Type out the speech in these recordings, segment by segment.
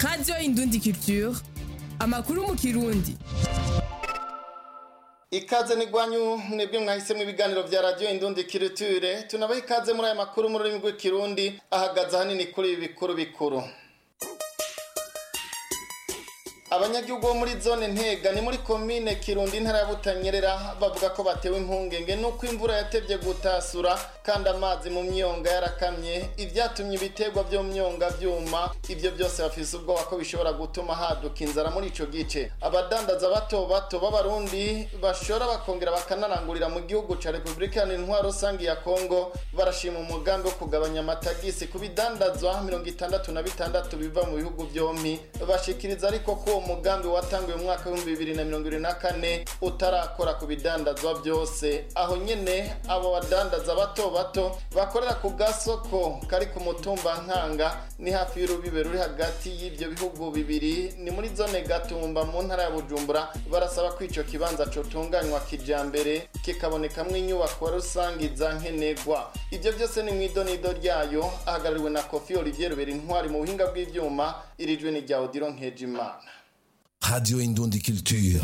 radiyo indundi culture amakuru mu kirundi ikaze nigwanyu mwebwe mwahisemo ibiganiro vya radio indundi kiriture tunabaha ikaze muri aya makuru mu rurimi rw'ikirundi ahagaze ahanini kuri ibi bikuru bikuru abanyagihugu bo muri zone ntega ni muri komine kirundi intara ya butanyerera bavuga ko batewe impungenge nuko imvura yatevye gutasura kandi amazi mu myonga yarakamye ivyatumye ibiterwa vyo mu myonga vyuma ivyo byose bafise ubwoba ko bishobora gutuma haduka inzara muri ico gice abadandaza bato bato b'abarundi bashora bakongera bakanarangurira mu gihugu ca repubulika iharanira intwaro rusangi ya kongo barashima umugambi wo kugabanya amatagisi ku bidandazwa mirongo itandatu na bitandatu biva mu bihugu vyompi bashikiriza ariko ko uwo mugambi watanguye mu mwaka w'ibihumbi bibiri na mirongo ibiri na kane utarakora ku bidandazwa byose aho nyene abo badandaza bato bato bakorera ku gasoko kari ku mutumba nkanga ni hafi y'urubibe ruri hagati y'ivyo bihugu bibiri ni muri zone gatumba mu ntara ya bujumbura barasaba ko ico kibanza cotunganywa kijambere kikabonekamwo inyubako rusangi za nkenegwa ivyo byose ni mw'idonido ryayo ahagarariwe na kofi olivier rubera intwari mu buhinga bw'ivyuma irijwe ni rya odiro nkejimana Radio Indundi Culture.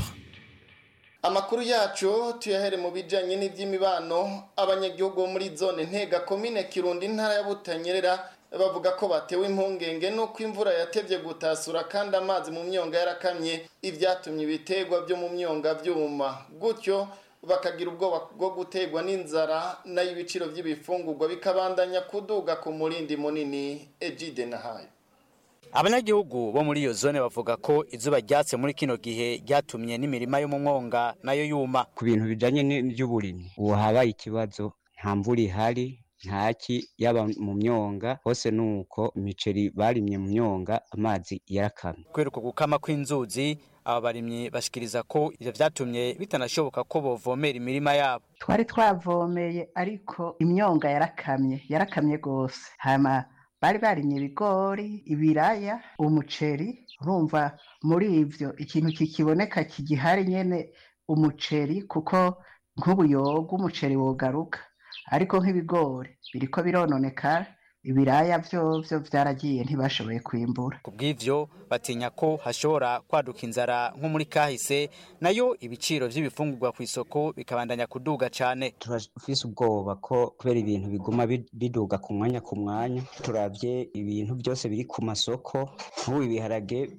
amakuru yacu tuyahere mu bijanye n'ivy'imibano abanyagihugu bo muri zone ntega komine kirundi intara ya butanyerera bavuga ko batewe impungenge nuko imvura yatevye gutasura kandi amazi mu myonga yarakamye ivyatumye ibiterwa vyo mu myonga vyuma gutyo bakagira ubwoba bwo gutegwa n'inzara nayo ibiciro vy'ibifungurwa bikabandanya kuduga ku murindi munini ejide nahayo abanyagihugu bo muri iyo zone bavuga ko izuba ryatse muri kino gihe ryatumye n'imirima yo mu mwonga nayo yuma ku bintu bijanye n'ivy'uburimyi ubu habaye ikibazo nta mvura ihari ntaki yaba mu myonga hose nuko imiceri barimye mu myonga amazi yarakamye kubera uko gukama kw'inzuzi aba barimyi bashikiriza ko ivyo vyatumye bitanashoboka ko bovomera imirima yabo twari twavomeye ariko imyonga yarakamye yarakamye gose hama bari barimye ibigori ibiraya umuceri urumva muri ivyo ikintu kikiboneka kigihari nyene umuceri kuko nk'ubuyoga umuceri wogaruka ariko nk'ibigori biriko birononekara ibiraya vyovyo vyaragiye ntibashoboye kwimbura kubw'ivyo batinya ko hashobora kwaduka inzara nko muri kahise nayo ibiciro vy'ibifungurwa kw'isoko bikabandanya kuduga cane turafise ubwoba ko kubera ibintu biguma biduga ku mwanya ku mwanya turavye ibintu byose biri ku masoko nk'ubu ibiharage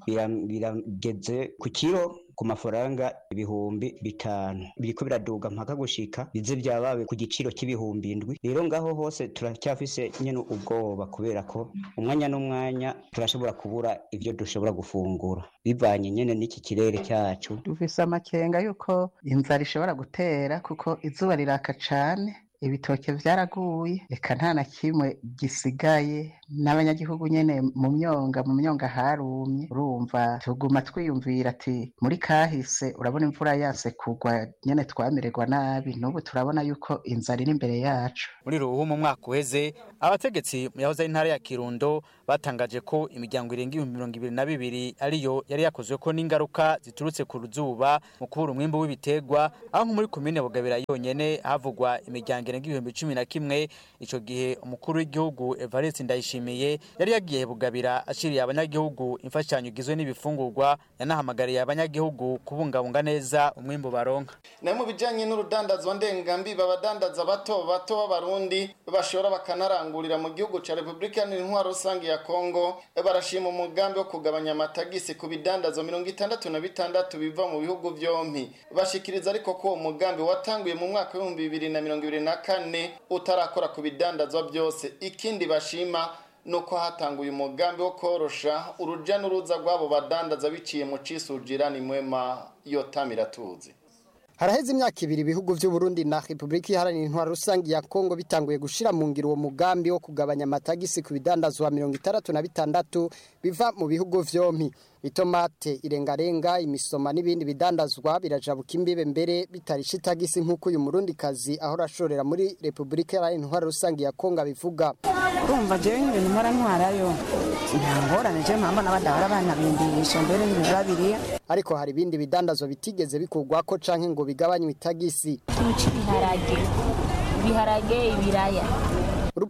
birageze ku kiro ku mafaranga ibihumbi bitanu biriko biraduga mpaka gushika bize vyabawe ku giciro c'ibihumbi indwi rero ngaho hose turacyafise nyene ubwoba kubera ko umwanya n'umwanya turashobora kubura ivyo dushobora gufungura bivanye nyene n'iki kirere cyacu dufise amakenga yuko inzara ishobora gutera kuko izuba riraka cane ibitoke vyaraguye eka nta na kimwe gisigaye n'abanyagihugu nyene mu myonga mu myonga harumye urumva tuguma twiyumvira ati muri kahise urabona imvura yase kugwa nyene twamererwa nabi n'ubu turabona yuko inzara iri imbere yacu muri ruhu mu mwaka uheze abategetsi mu yahoze ari intara ya kirundo batangaje ko imiryango irenga ibihumbi mirongo ibiri na bibiri ariyo yari yakozweko n'ingaruka ziturutse ku ruzuba mu kubura umwimbu w'ibiterwa aho nko muri komine bugabira yonyene havugwa imiryango irenga ibihumbi cumi na kimwe ico gihe umukuru w'igihugu evariste ndayishimiye yari yagiye bugabira ashiriye abanyagihugu imfashanyo igizwe n'ibifungurwa yanahamagariye abanyagihugu kubungabunga neza umwimbu baronka nayo mu bijanye n'urudandazwa ndengambiba abadandaza bato bato b'abarundi bashora bakanarangurira mu gihugu ca repubulika iharanira intwaro rusange ya kongo barashima umugambi wo kugabanya amatagisi ku bidandazwa mirongo itandatu na bitandatu biva mu bihugu vyompi bashikiriza ariko ko uwo mugambi watanguye mu mwaka w'ibihumbi bibiri na mirongo ibiri na kane utarakora ku bidandazwa byose ikindi bashima nuko hatanguye umugambi wo korosha uruja n'uruza rw'abo badandaza biciye mu cisujira ni mwema yotamira tuzi haraheze imyaka ibiri ibihugu vy'uburundi na repubulika iharanira intwaro rusange ya kongo bitanguye gushira mu ngiro uwo mugambi wo kugabanya amatagisi ku bidandazwa mirongo itandatu na bitandatu biva mu bihugu vyompi itomate irengarenga imisoma n'ibindi bidandazwa birajabuka imbibe mbere bitarisha itagisi nk'uko uyu murundi kazi ahora ashorera muri repubulika iharanira intwaro rusange ya kongo abivuga urumva jewe nk'ibintu mpora ntwarayo nta ngorane jewe mpamba n'abadahora banabindisha mbere n'ibintu babiriya ariko hari ibindi bidandazwa bitigeze bikurwako canke ngo bigabanywe itagisi ikintu cy'ibiharage ibiharage ibiraya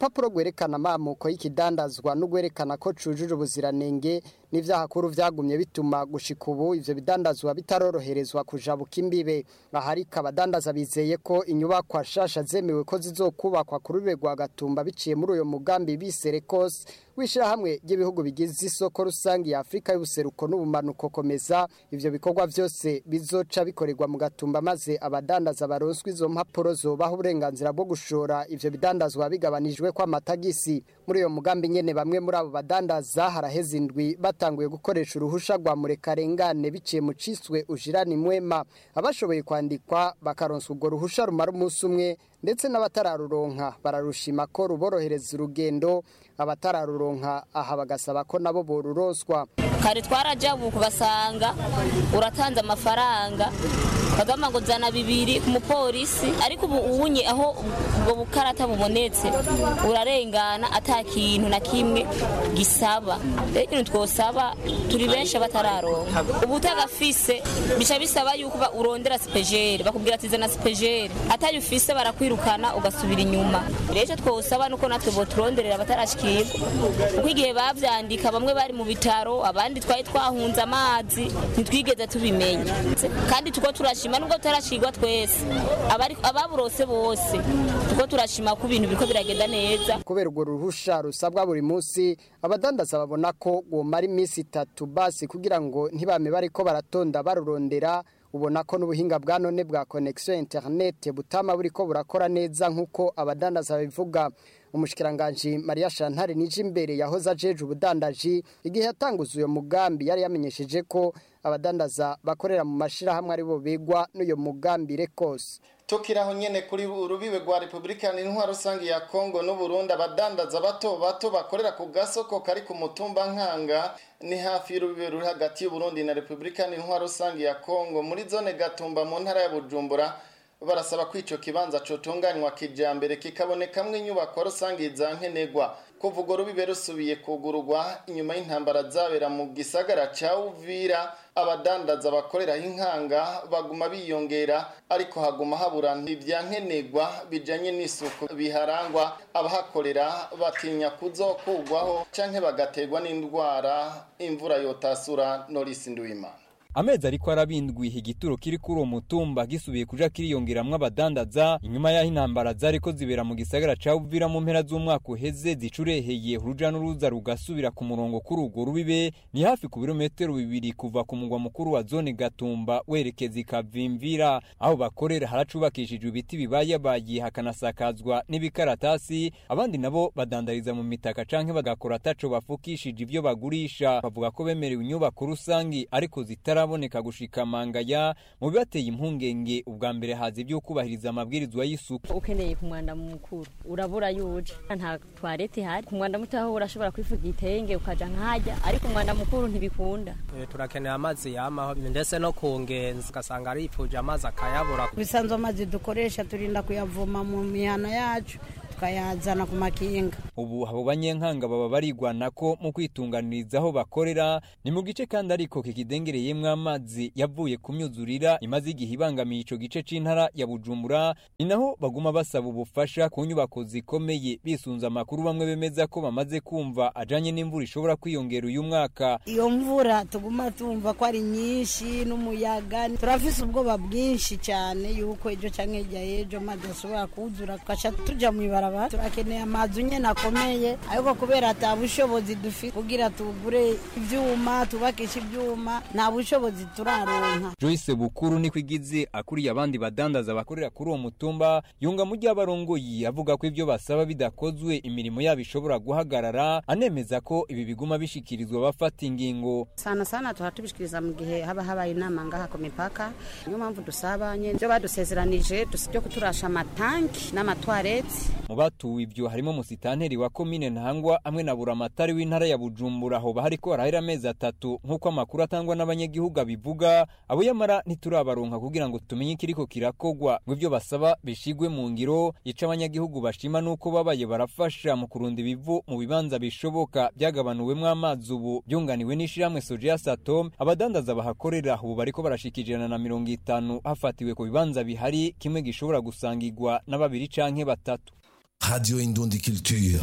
urupapuro rwerekana amamuko y'ikidandazwa n'urwerekana ko cujuje ubuziranenge n'ivyahakuru vyagumye bituma gushika ubu ivyo bidandazwa bitaroroherezwa kujabuka imbibe aharika abadandaza bizeye ko inyubakwa shasha zemewe ko zizokubakwa ku rube rwa gatumba biciye muri uyo mugambi biserekos w'ishirahamwe ry'ibihugu bigize isoko rusange ya afurika y'ubuseruko n'ubumanuko komeza ivyo bikorwa vyose bizoca bikorerwa mu gatumba maze abadandaza baronswa izo mpapuro zobaha uburenganzira bwo gushora ivyo bidandazwa bigabanijwe ko amatagisi muri uyo mugambi nyene bamwe muri abo badandaza haraheze indwi batanguye gukoresha uruhusha rwa murekarengane biciye mu ciswe ujirani mwema abashoboye kwandikwa bakaronswa urwo ruhusha rumara umunsi umwe ndetse n'abatararuronka bararushima ko ruborohereza urugendo abatararuronka aha bagasaba ko nabo boruronswa kare twarajabuka basanga uratanze amafaranga bagamba ngo zana bibiri ku mupolisi ariko ubu ubunye aho ubwo bukarata bubonetse urarengana ata kintu na kimwe gisaba rero ikintu twosaba turi benshi batararonka ubu utagafise bica bisaba yuko ba- urondera sipejeri bakubwira ati zana sipejeri atayo ufise barakwirukana ugasubira inyuma rero icyo twosaba nuko natwe boturonderera abatarashikirwa kuko igihe bavyandika bamwe bari mu bitaro abandi twari twahunze amazi ntitwigeze tubimenya kandi tuko turashima nubwo tutarashirwa twese abari- ababurose bose tuko turashima ko ibintu biriko biragenda neza kubera urwo ruhusha rusabwa buri munsi abadandaza babona ko womara iminsi itatu basi kugira ngo ntibame bariko baratonda barurondera ubona ko n'ubuhinga bwa none bwa connection internet butama buriko burakora neza nk'uko abadandaza babivuga umushikiranganji Maria Chantal Nijimbere yahoze ajeje ubudandaji igihe yatanguza uyo mugambi yari yamenyesheje ko abadandaza bakorera mu mashirahamwe ari bo begwa n'uyo mugambi rekose tukiraho nyene kuri urubibe rwa Republika n'intwaro rusange ya Kongo n'u Burundi abadandaza bato bato bakorera ku gasoko kari ku mutumba nkanga ni hafi y'urubibe ruri hagati y'u Burundi na Republika n'intwaro rusange ya Kongo muri zone Gatumba mu ntara ya Bujumbura barasaba ko ico kibanza cotunganywa kijambere kikabonekamwo inyubako rusange za nkenegwa kuva urwo rubibe rusubiye kugururwa inyuma y'intambara zabera mu gisagara ca Uvira abadandaza bakoreraho inkanga baguma biyongera ariko haguma habura ibya nkenegwa bijanye n'isuku biharangwa abahakorera batinya kuzokugwaho canke bagaterwa n'indwara imvura yotasura Norisi Nduwimana amezi ariko arabindwiha igituro kiri kuri uwo mutumba gisubiye kuja kiriyongeramwo abadandaza inyuma y'aho intambara zariko zibera mu gisagara ca Uvira mu mpera z'umwaka uheze zicureheye uruja n'uruza rugasubira ku murongo kuri urwo rubibe ni hafi ku birometero bibiri kuva ku mugwa mukuru wa zone Gatumba werekeza ikavimvira aho bakorera haracubakishijwe ibiti bibayabaye hakanasakazwa n'ibikaratasi abandi nabo badandariza mu mitaka canke bagakora ataco bafukishije ivyo bagurisha bavuga ko bemerewe inyubako rusangi ariko zitara bitaraboneka gushika mangaya mu bibateye impungenge ubwa mbere haza ibyo kubahiriza amabwirizwa y'isuku ukeneye ku mwanda mukuru urabura yuje nta toilette ihari ku mwanda muto aho urashobora kwifuza igitenge ukaja nkajya ariko umwanda mukuru ntibikunda Eh, turakeneye amazi yamaho ndetse no ku ngenzi ugasanga aripfuje amazi akayabura bisanzwe amazi dukoresha turinda kuyavoma mu mihana yacu tukayazana ku makinga ubu abo banyenkanga baba barigwana ko mu kwitunganiriza aho bakorera ni mu gice kandi ariko kikidengereyemwo amazi yavuye ku myuzurira imaze igihe ibangamiye ico gice c'intara ya bujumbura ni naho baguma basaba ubufasha ku nyubako zikomeye bisunze amakuru bamwe bemeza ko bamaze kumva ajanye n'imvura ishobora kwiyongera uyu mwaka iyo mvura tuguma tumva ko ari nyinshi n'umuyaga turafise ubwoba bwinshi cyane yuko ejo canke hirya y'ejo amazi ashobora kuzura tugaca tuja mw'ibarabara turakeneye amazu nyene akomeye ariko kubera ata bushobozi dufite kugira tugure ivyuma tubakishe ivyuma nta bushobozi turaronka Joyce Bukuru niko igize akuriye abandi badandaza bakorera kuri uwo mutumba yunga mu ry'abarongoyi avuga ko ivyo basaba bidakozwe imirimo yabo ishobora guhagarara anemeza ko ibi biguma bishikirizwa abafata ingingo sana sana tuha tubishikiriza mu gihe haba habaye inama ngaha ku mipaka niyo mpamvu dusaba nyene byo badusezeranije byo kuturasha amatanki n'amatwarete mu batuwe ivyo harimo musitanteri wa komine ntangwa hamwe na buramatari w'intara ya bujumbura aho hariko harahera amezi atatu nk'uko amakuru atangwa n'abanyagihugu abivuga abo yamara ntiturabaronka kugira ngo tumenye ikiriko kirakogwa ngo ivyo basaba bishigwe mu ngiro ico abanyagihugu bashima nuko babaye barafasha mu kurunda ibivu mu bibanza bishoboka byagabanuwemwo amazi ubu byunganiwe n'ishirahamwe sojeya satom abadandaza bahakorera ubu bariko barashika ijana na mirongo itanu hafatiwe ku bibanza bihari kimwe gishobora gusangirwa na babiri canke batatu Radio Indundi Culture.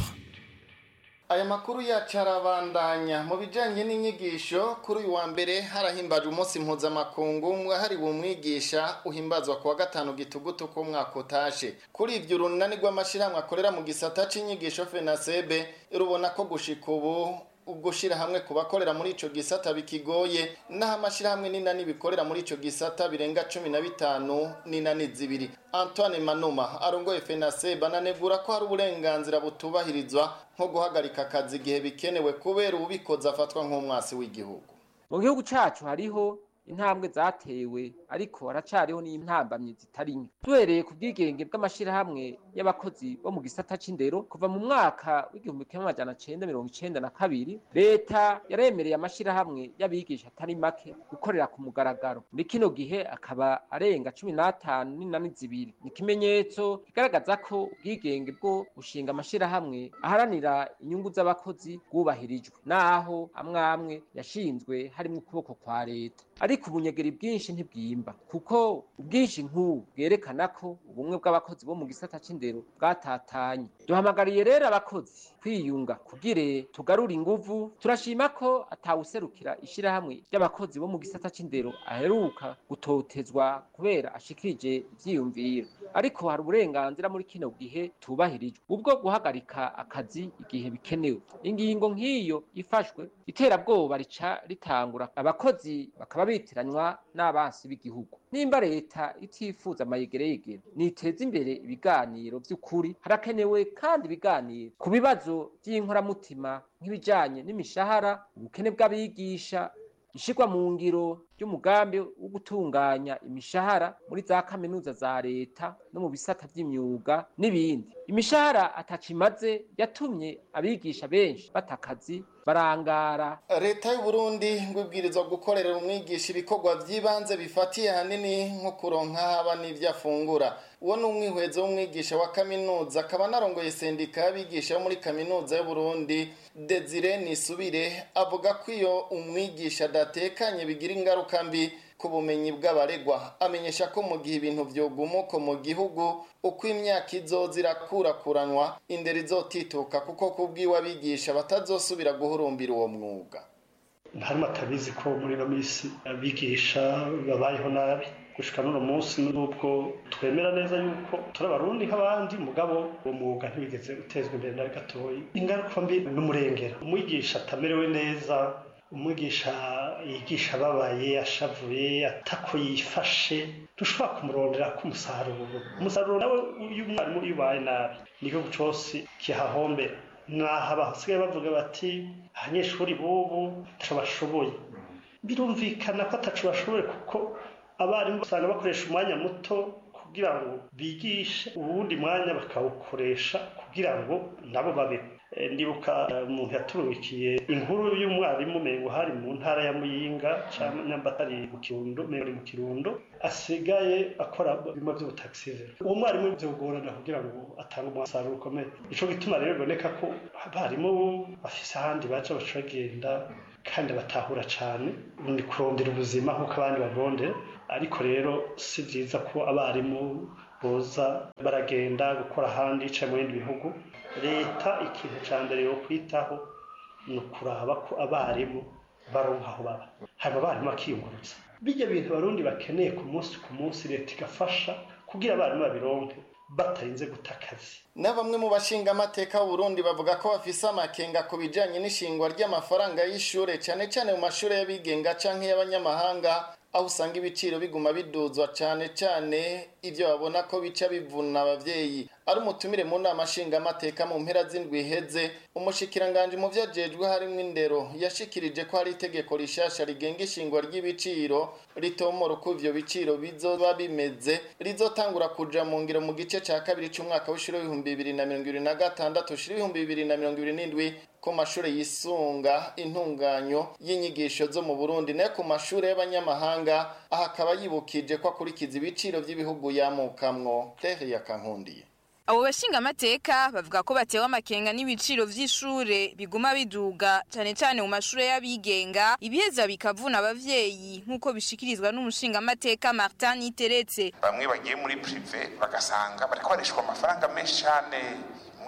aya makuru yacu arabandanya mu bijyanye n'inyigisho kuri uyu wa mbere harahimbajwe umunsi mpuzamakungu wahariwe umwigisha uhimbazwa ku wa gatanu gitugutu k'umwaka utashe kuri ibyo urunani rw'amashyirahamwe akorera mu gisata cy'inyigisho fenasebe rubona ko gushika ubu gushyira hamwe ku bakorera muri icyo gisata bikigoye n'aho amashyirahamwe n'inani bikorera muri icyo gisata birenga cumi na bitanu n'inani zibiri antoine manuma arongoye fenasebe ananegura ko hari uburenganzira butubahirizwa nko guhagarika akazi igihe bikenewe kubera ubikoze afatwa nk'umwasi w'igihugu mu gihugu cyacu hariho intambwe zatewe ariko haracariho n'intambamyi zitari nke duhereye ku bwigenge bw'amashyirahamwe y'abakozi bo mu gisata c'indero kuva mu mwaka w'igihumbi kimwe amajana cenda mirongo icenda na kabiri leta yaremereye amashyirahamwe y'abigisha atari make gukorera ku mugaragaro muri kino gihe akaba arenga cumi n'atanu n'inani zibiri ni ikimenyetso kigaragaza ko ubwigenge bwo gushinga amashyirahamwe aharanira inyungu z'abakozi bwubahirijwe naho amwe amwe yashinzwe harimwo ukuboko kwa leta ariko ubunyegeri bwinshi ntibwimba kuko ubwinshi nk'ubu bwerekana ko ubumwe bw'abakozi bo mu gisata c'indero bwatatanye duhamagariye rero abakozi kwiyunga kugire tugarure inguvu turashima ko atawuserukira ishirahamwe ry'abakozi bo mu gisata c'indero aheruka gutotezwa kubera ashikirije ivyiyumviro ariko hari uburenganzira muri kino gihe tubahirijwe ubwo guhagarika akazi igihe bikenewe ingingo nk'iyo ifashwe iterabwoba rica ritangura abakozi bakaba bitiranywa n'abansi b'igihugu nimba leta itifuza amayegereyegere niteza imbere ibiganiro by'ukuri harakenewe kandi ibiganiro ku bibazo by'inkoramutima nk'ibijyanye n'imishahara ubukene bw'abigisha ishirwa mu ngiro ry'umugambi wo gutunganya imishahara muri za kaminuza za leta no mu bisata by'imyuga n'ibindi imishahara atacimaze yatumye abigisha benshi batakazi barangara leta y'u Burundi ngo ibwirizwa gukorera umwigisha ibikorwa by'ibanze bifatiye hanini nko kuronka haba n'ibyo afungura uwo ni umwihwezo w'umwigisha wa kaminuza akaba anarongoye sendika y'abigisha yo muri kaminuza y'u Burundi Desire Nisubire avuga ko iyo umwigisha adatekanye bigira ingaruka mbi ku bumenyi bw'abaregwa amenyesha ko mu gihe ibintu byogumuko mu gihugu uko imyaka izoza irakurakuranwa indero izotituka kuko kubwiwe abigisha batazosubira guhurumbira uwo mwuga harimo atabizi ko muri ino minsi abigisha babayeho nabi gushika n'uno munsi n'ubwo twemera neza yuko turi abarundi nk'abandi mugabo uwo mwuga ntibigeze utezwa imbere na gatoyi ingaruka mbi n'umurengera umwigisha atamerewe neza umwigisha yigisha ababaye ashavuye atako yifashe dushobora kumurondera ko umusaruro umusaruro nawe iyo umwarimu ubaye nabi n'igihugu cyose kihahombera naho basigaye bavuga bati abanyeshuri b'ubu ntaco bashoboye birumvikana ko ataco bashoboye kuko abarimu usanga bakoresha umwanya muto kugira ngo bigishe uwundi mwanya bakawukoresha kugira ngo nabo babeho ndibuka umuntu yaturungikiye inkuru y'umwarimu mengo hari mu ntara ya muyinga cyangwa nyamba atari mu kirundo mengo mu kirundo asigaye akora bimwe by'ubutaxivero uwo mwarimu byogorana kugira ngo atange umusaruro ukomeye ico gituma rero biboneka ko abarimu bafise ahandi baca baca bagenda kandi batahura cyane ni kurondera ubuzima nk'uko abandi barondera ariko rero si byiza ko abarimu boza baragenda gukora ahandi yicaye mu bindi bihugu leta ikintu cya mbere yo kwitaho ni ukuraba ko abarimu baronka aho baba hanyuma abarimu bakiyungurutsa bijya bintu abarundi bakeneye ku munsi ku munsi leta igafasha kugira abarimu babironke batarinze guta akazi na bamwe mu bashinga amateka Burundi bavuga ko bafise amakenga ku bijanye n'ishingwa ry'amafaranga y'ishure cyane cyane mu mashure y'abigenga canke y'abanyamahanga aho usanga ibiciro biguma biduzwa cyane cyane ibyo babona ko bica bivuna abavyeyi ari umutumire mu nama nshingamateka mu mpera z'indwi iheze umushikiranganje mu vyo ajejwe harimwo indero yashikirije ko hari itegeko rishasha rigenga ishingwa ry'ibiciro ritomora uko ivyo biciro bizoba bimeze rizotangura kuja mu ngiro mu gice ca kabiri c'umwaka w'ishuri w'ibihumbi bibiri na mirongo ibiri na gatandatu ushira ibihumbi bibiri na mirongo ibiri n'indwi ku mashure yisunga intunganyo y'inyigisho zo mu Burundi nayo ku mashure y'abanyamahanga aha akaba yibukije ko akurikiza ibiciro vy'ibihugu yamukamwo Claire Yakankundiye abo bashingamateka bavuga ko batewe amakenga n'ibiciro vy'ishure biguma biduga cane cane mu mashure y'abigenga ibiheza bikavuna abavyeyi nk'uko bishikirizwa n'umushingamateka Martin Niteretse bamwe bagiye muri prive bagasanga bariko barishwa amafaranga menshi cane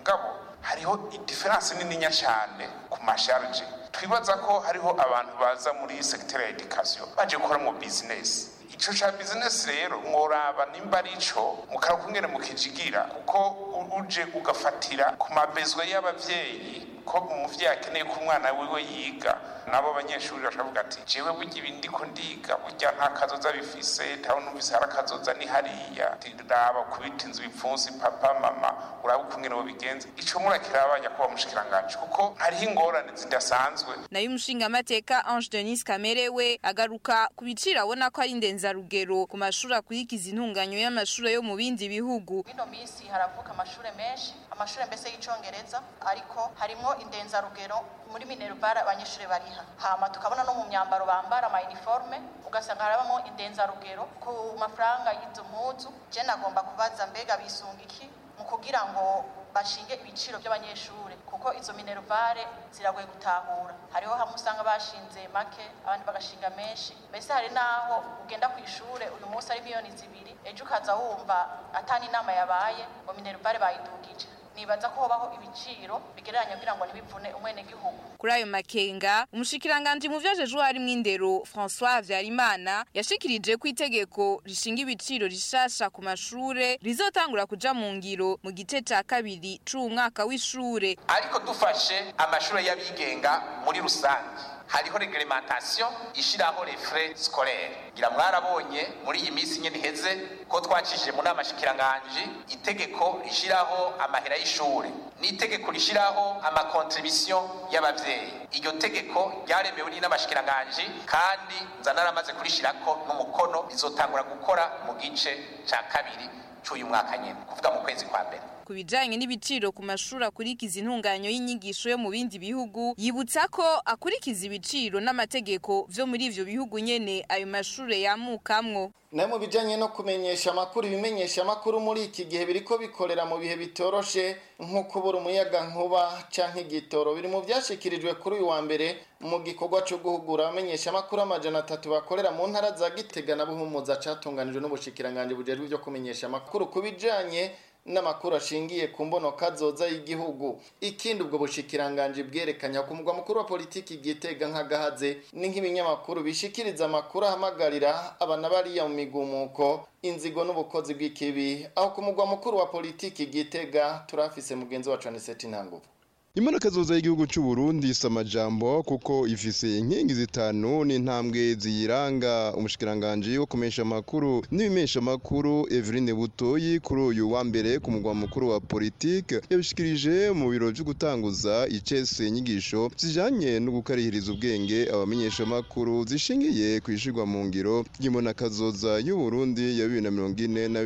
mugabo hariho idiferanse nininya cyane ku masharge twibaza ko hariho abantu baza muri segiteri ya edikasiyo baje gukora mu bizinesi ico ca bizinesi rero mworaba nimba ari ico mukaraba kungene mukijigira kuko uje ugafatira ku mabezwe y'abavyeyi ko umuvyeyi akeneye ko umwana wiwe yiga nabo banyeshuri bakavuga ati jewe burya ibi ndiko ndiga burya nta kazoza bifise ntaho numvise hari akazoza ni hariya raba kubita inzu ibipfunsi papa mama uraba ukungene bo bigenza ico murakiraba nyakuba mushikiranganje kuko hariho ingorane zidasanzwe nayo umushingamateka Ange Denis Kamere we agaruka ku biciro abona ko ari ndenzarugero ku mashuri akurikiza intunganyo y'amashuri yo mu bindi bihugu ino minsi haravuka amashuri menshi amashuri mbese y'icongereza ariko harimo indenzarugero muri minerval abanyeshuri bariha hama tukabona no mu myambaro bambara ama uniforme ugasanga harabamo indenzarugero ku mafaranga y'izo mpuzu je nagomba kubaza mbega bisunga iki mu kugira ngo bashinge ibiciro by'abanyeshuri kuko izo minervare ziragoye gutahura hariho hamwe usanga bashinze make abandi bagashinga menshi mbese hari naho ugenda ku ishure uyu munsi ari miliyoni zibiri ejo ukaza wumva atani inama yabaye ngo minervare bayidugije nibaza ko hobaho ibiciro bigereranya kugira ngo ntibivune umwenegihugu kuri ayo makenga umushikiranganji mu vyajejwe harimwo indero François Havyarimana yashikirije ko itegeko rishinga ibiciro rishasha ku mashure rizotangura kuja mu ngiro mu gice ca kabiri c'uwu mwaka w'ishure ariko dufashe amashure y'abigenga muri rusange hariho reglementation ishiraho les frais scolaires ngira mwarabonye muri iyi minsi nyene iheze ko twacishije mu nama shikiranganji itegeko rishiraho amahera y'ishure n'itegeko rishiraho amakontribution y'abavyeyi iryo tegeko ryaremewe n'inama shikiranganji kandi nza naramaze kurishirako n'umukono rizotangura gukora mu gice ca kabiri c'uyu mwaka nyene kuvuga mu kwezi kwa mbere ku bijanye n'ibiciro ku mashuri akurikiza intunganyo y'inyigisho yo mu bindi bihugu yibutsa ko akurikiza ibiciro n'amategeko vyo muri ivyo bihugu nyene ayo mashure yamukamwo nayo mu bijanye no kumenyesha amakuru ibimenyesha amakuru muri iki gihe biriko bikorera mu bihe bitoroshe nko kubura umuyaga nkuba canke igitoro biri mu vyashikirijwe kuri uyu wa mbere mu gikorwa co guhugura abamenyesha amakuru amajana atatu bakorera mu ntara za Gitega na Buhumuza catunganijwe n'ubushikiranganje bujejwe vyo kumenyesha amakuru ku bijanye n'amakuru ashingiye ku mbono kazoza y'igihugu ikindi ubwo bushikiranganje bwerekanya ku mugwa mukuru wa politiki gitega nk'agahaze ni nk'ibinyamakuru bishikiriza amakuru ahamagarira abana bariya mu migumuko inzigo n'ubukozi bw'ikibi aho ku mugwa mukuru wa politiki gitega turafise mugenzi wacu Aniseti Ntanguvu Imana kazoza y'igihugu cy'u Burundi isa amajambo kuko ifise inkingi zitanu n'intambwe ziyiranga umushikiranganje wo kumesha amakuru n'ibimesha amakuru Eveline Butoyi kuri uyu wa mbere ku mugwa mukuru wa politique yabishikirije mu biro byo gutanguza icese inyigisho zijanye no gukarihiriza ubwenge abamenyesha amakuru zishingiye kwishirwa mu ngiro y'imana kazoza y'u Burundi ya 2040 na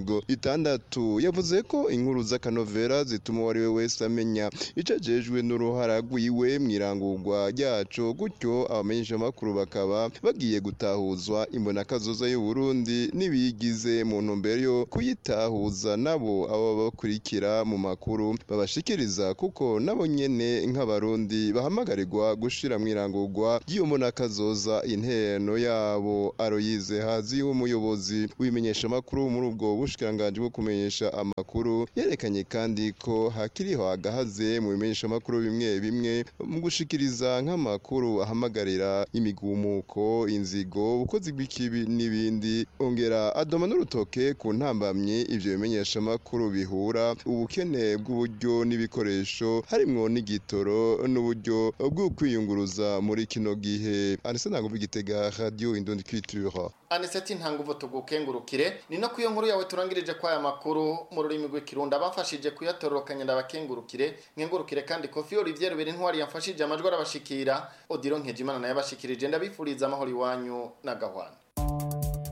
2060 yavuze ko inkuru z'akanovera zituma uwo ari we wese amenya icajejwe n'uruhara rwiwe mw'irangurwa ryaco gutyo abamenyesha amakuru bakaba bagiye gutahuzwa imbonakazoza y'u Burundi n'ibigize mu ntumbero yo kuyitahuza nabo abo bakurikira mu makuru babashikiriza kuko nabo nyene nk'abarundi bahamagarirwa gushira mw'irangurwa ry'iyo mbonakazoza inteno yabo aroyize hazi w'umuyobozi w'imenyesha amakuru muri ubwo bushikiranganje bwo kumenyesha amakuru yerekanye kandi ko hakiriho agahaze mu bimenyesha amakuru bimwe bimwe mu gushikiriza nk'amakuru ahamagarira imigumuko inzigo ubukozi bw'ikibi n'ibindi ongera adoma n'urutoke ku ntambamye ivyo bimenyesha amakuru bihura ubukene bw'uburyo n'ibikoresho harimwo n'igitoro n'uburyo bwo kwiyunguruza muri kino gihe anise ntabwo igitega radio indundi culture aniseti ntanguvu tugukengurukire ni no kuyo nkuru yawe turangirije kwa aya makuru mu rurimi rw'ikirundi abafashije kuyatororokanya ndabakengurukire nkengurukire kandi kofi olivier rubiri ntwari yamfashije amajwi arabashikira odiro nkejimana nayo abashikirije ndabifuriza amahoro iwanyu n'agahwana